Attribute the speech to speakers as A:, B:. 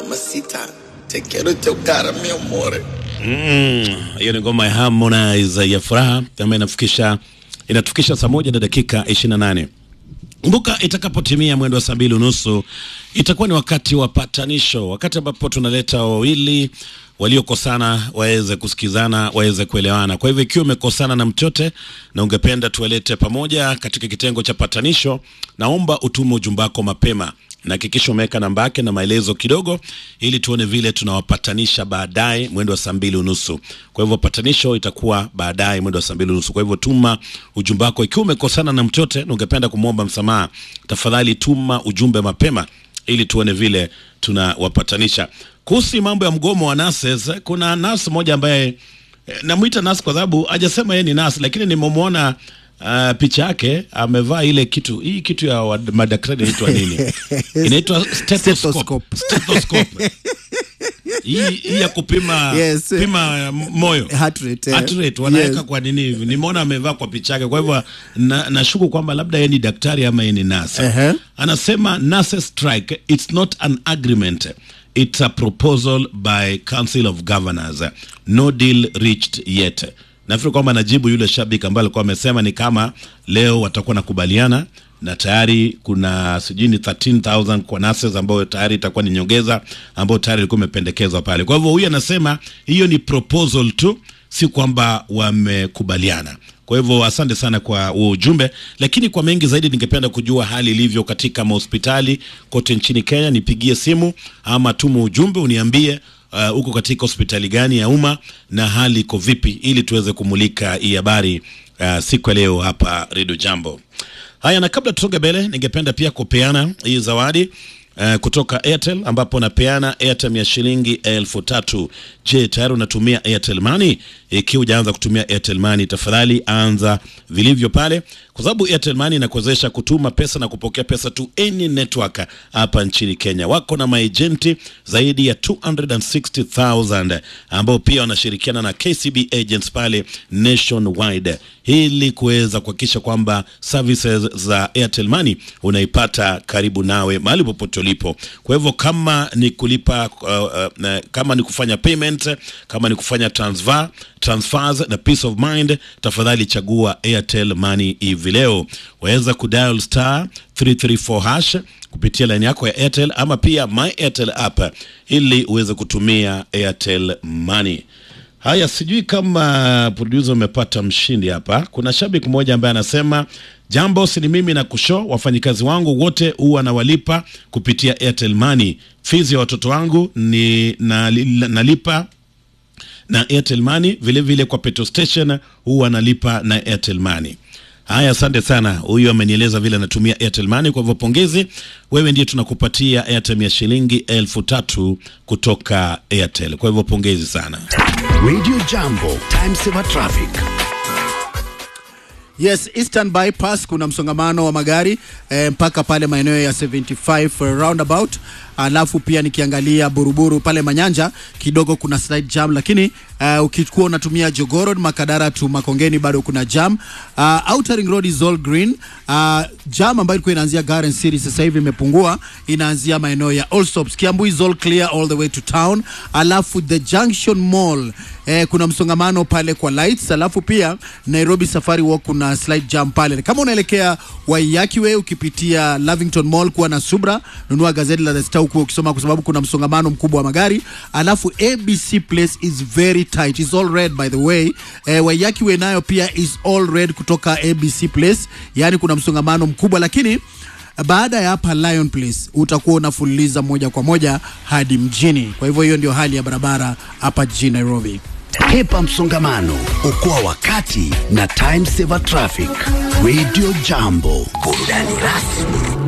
A: Mamacita, te quiero chocar, mi amor.
B: Mm, hiyo ni ngoma ya Harmonize ya furaha ambayo inafikisha inatufikisha saa moja na dakika 28. Kumbuka itakapotimia mwendo wa saa mbili unusu itakuwa ni wakati wa patanisho, wakati ambapo tunaleta wawili waliokosana waweze kusikizana, waweze kuelewana. Kwa hivyo ikiwa umekosana na mtote na ungependa tuwalete pamoja katika kitengo cha patanisho, naomba utume ujumbe wako mapema na hakikisha umeweka namba yake na maelezo kidogo, ili tuone vile tunawapatanisha baadaye mwendo wa saa mbili unusu. Kwa hivyo patanisho itakuwa baadaye mwendo wa saa mbili unusu. Kwa hivyo tuma ujumbe wako ikiwa umekosana na mtote na ungependa kumwomba msamaha, tafadhali tuma ujumbe mapema ili tuone vile tunawapatanisha. Kuhusu mambo ya mgomo wa nurses, kuna nurse moja ambaye eh, namwita nurse kwa sababu hajasema yeye ni nurse, lakini nimemwona Uh, picha yake amevaa ile kitu hii kitu ya wa- madaktari inaitwa nini? Inaitwa stethoscope. Stethoscope. Hii hii ya kupima
C: Yes.
B: pima uh, moyo
C: Heart rate, eh.
B: Heart rate, wanaweka
C: Yes.
B: kwa nini hivi? Nimeona amevaa kwa picha yake, kwa hivyo na, nashuku kwamba labda yeye ni daktari ama yeye ni nurse.
C: Ehe.
B: Anasema nurses strike it's not an agreement it's a proposal by council of governors no deal reached yet. Nafikiri kwamba najibu yule shabiki ambaye alikuwa amesema ni kama leo watakuwa nakubaliana na tayari kuna sijui ni 13000 kwa nurses ambayo tayari itakuwa ni nyongeza ambayo tayari ilikuwa imependekezwa pale. Kwa hivyo huyu anasema hiyo ni proposal tu, si kwamba wamekubaliana. Kwa hivyo asante sana kwa huo ujumbe, lakini kwa mengi zaidi ningependa kujua hali ilivyo katika mahospitali kote nchini Kenya. Nipigie simu ama tuma ujumbe uniambie uh, uko katika hospitali gani ya umma na hali iko vipi, ili tuweze kumulika hii habari uh, siku ya leo hapa Redio Jambo. Haya, na kabla tutoke mbele, ningependa pia kupeana hii zawadi uh, kutoka Airtel ambapo napeana Airtel ya shilingi elfu tatu. Je, tayari unatumia Airtel Money? Ikiwa hujaanza kutumia Airtel Money, tafadhali anza vilivyo pale, kwa sababu Airtel Money inakuwezesha kutuma pesa na kupokea pesa to any network hapa nchini Kenya. Wako na maejenti zaidi ya 260,000 ambao pia wanashirikiana na KCB agents pale nationwide ili kuweza kuhakikisha kwamba services za Airtel Money unaipata karibu nawe mahali popote ulipo. Kwa hivyo kama ni kulipa uh, uh, na- kama ni kufanya payment, kama ni kufanya transfer, transfers na peace of mind, tafadhali chagua Airtel Money hivi leo. Waweza kudial star 334 hash kupitia line yako ya Airtel ama pia my Airtel app ili uweze kutumia Airtel Money. Haya, sijui kama producer umepata mshindi hapa. Kuna shabiki mmoja ambaye anasema jambo, si ni mimi na kusho, wafanyikazi wangu wote huwa nawalipa kupitia Airtel Money. Fees ya watoto wangu ni nali- nalipa na Airtel Money, vile vile kwa petrol station huwa nalipa na Airtel Money. Haya, asante sana. Huyu amenieleza vile anatumia Airtel Money, kwa hivyo pongezi. Wewe ndiye tunakupatia Airtel ya shilingi elfu tatu kutoka Airtel, kwa hivyo pongezi sana.
D: Radio Jambo, time saver traffic.
C: Yes, Eastern Bypass kuna msongamano wa magari eh, mpaka pale maeneo ya 75 roundabout. Alafu pia nikiangalia Buruburu pale Manyanja kidogo kuna slight jam, lakini uh, ukikuwa unatumia Jogoo Makadara tu Makongeni bado kuna jam. Uh, Outer Ring Road is all green. Uh, jam ambayo ilikuwa inaanzia Garden City sasa hivi imepungua, inaanzia maeneo ya Allsops. Kiambu is all clear all the way to town. Alafu the Junction Mall eh, kuna msongamano pale kwa lights. Alafu pia Nairobi Safari Walk kuna slight jam pale. Kama unaelekea Waiyaki Way ukipitia Lavington Mall kuwa na subra, nunua gazeti la The Star huku ukisoma, kwa sababu kuna msongamano mkubwa wa magari. Alafu ABC Place is very tight, is all red by the way. Eh, Waiyaki Way nayo pia is all red kutoka ABC Place, yani kuna msongamano mkubwa, lakini baada ya hapa Lion Place utakuwa unafululiza moja kwa moja hadi mjini. Kwa hivyo hiyo ndio hali ya barabara hapa jijini Nairobi.
D: Hepa msongamano, okoa wakati na time saver traffic. Radio Jambo, burudani rasmi